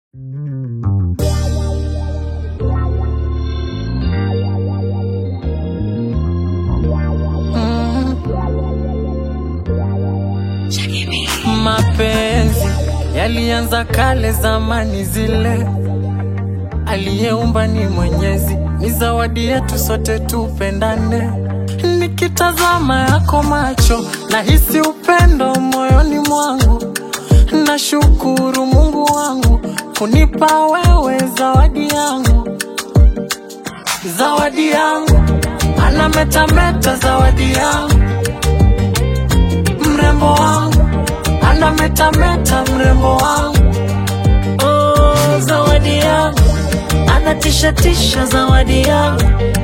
Mapenzi yalianza kale zamani zile, aliyeumba ni Mwenyezi, ni zawadi yetu sote tupendane. Nikitazama yako macho, nahisi upendo moyoni mwangu. Nashukuru Mungu wangu kunipa wewe zawadi yangu, zawadi yangu, anametameta zawadi yangu, mrembo wangu, anametameta mrembo wangu, oh, zawadi yangu, anatishatisha zawadi yangu,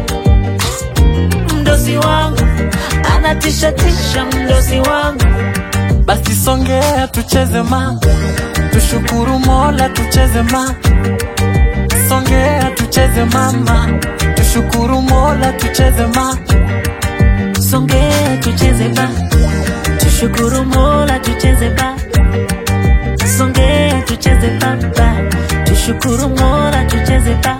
mdosi wangu, anatishatisha mdosi wangu. Basi songea tucheze ma, tushukuru Mola tucheze ma, songea tucheze mama, tushukuru Mola tucheze ma, Songea tucheze ba, tushukuru Mola tucheze ba. Songea tucheze ba ba, tushukuru Mola tucheze ba.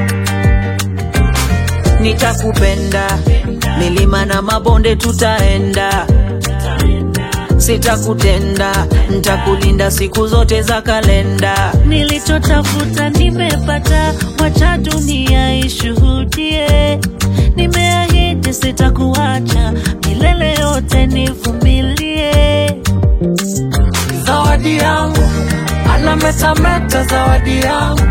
Nitakupenda, milima na mabonde tutaenda, sitakutenda, nitakulinda siku zote za kalenda. Nilichotafuta nimepata, wacha dunia ishuhudie. Nimeahidi sitakuacha, milele yote nivumilie. zawadi yangu, anametameta zawadi yangu,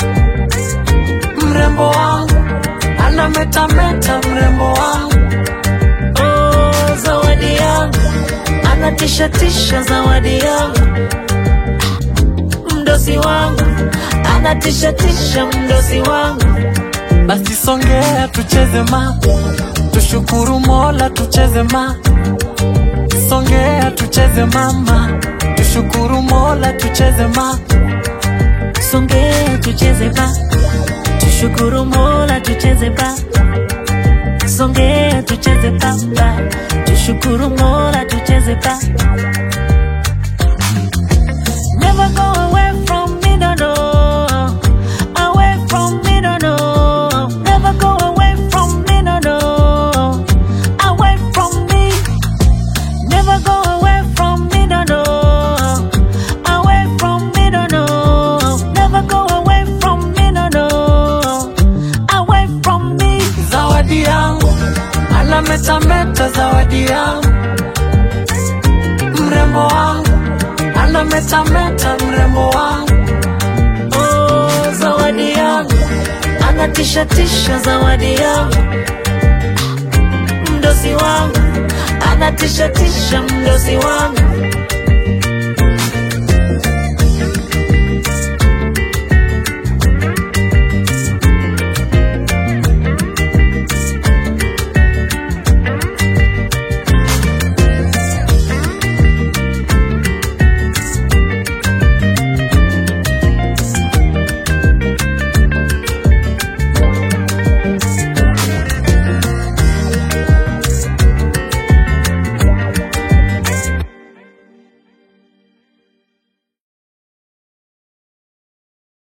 mrembo wangu, anametameta mrembo wangu, Oh, zawadi yangu, anatishatisha zawadi yangu, mdosi wangu, anatishatisha mdosi wangu. basi songea tucheze ma, tushukuru Mola tucheze ma, songea tucheze mama, tushukuru Mola tucheze ma, Songea tucheze ba, tushukuru Mola tucheze ba. Songea tucheze ba ba, tushukuru Mola tucheze ba. Never go away from me, no no. Away from me, no no. Never go away from me, no no. Away from me. Never go away from me, no no. Away from me, no no. Never go away from me, no no. Away from me. zawadi yangu, anametameta zawadi yangu, mrembo wangu, anametameta mrembo wangu, Oh, zawadi yangu, anatishatisha zawadi yangu, mdosi wangu, anatishatisha mdosi wangu.